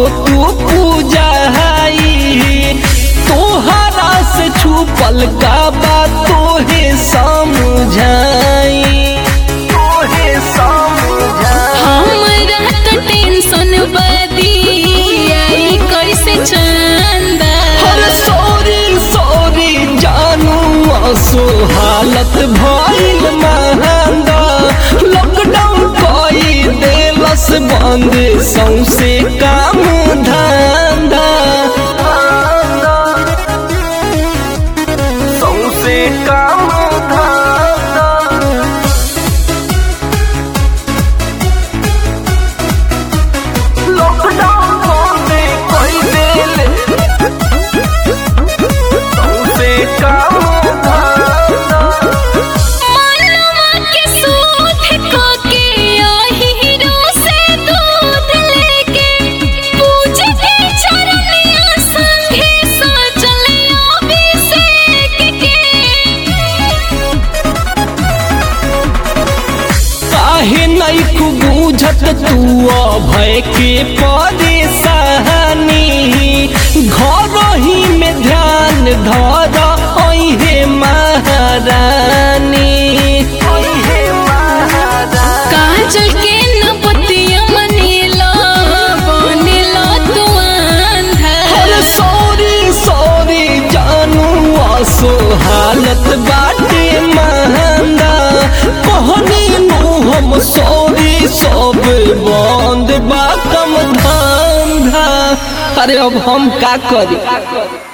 तू पूजाई तोहरा से छुपल का बात तोहे समझाई तोहे समझाई हमरा तो टेंशन बदी आई कैसे चंदा अरे सॉरी सॉरी जानू आसो हालत भइल महंगा लॉकडाउन कई देलस बंद सौसे काम धंधा सौसे काम धंधा लॉकडाउन बंद कई देले सौसे काम धंधा मनवा के सूद को के हीरो से दूध लेके पूजे के चरनिया संगे सजलिया अभिषेक के काहे नहीं खूब बुझत तू अभय के परेशानी घर ही में ध्यान धर अहे महारानी अहे महारानी काजल के नपतिया मनीला बनेला तू अंधा अरे सॉरी सॉरी जानू आसो हालत बाटे महंगा कहनी नु हम सॉरी सब बंद बा कम धंधा अरे अब हम का करी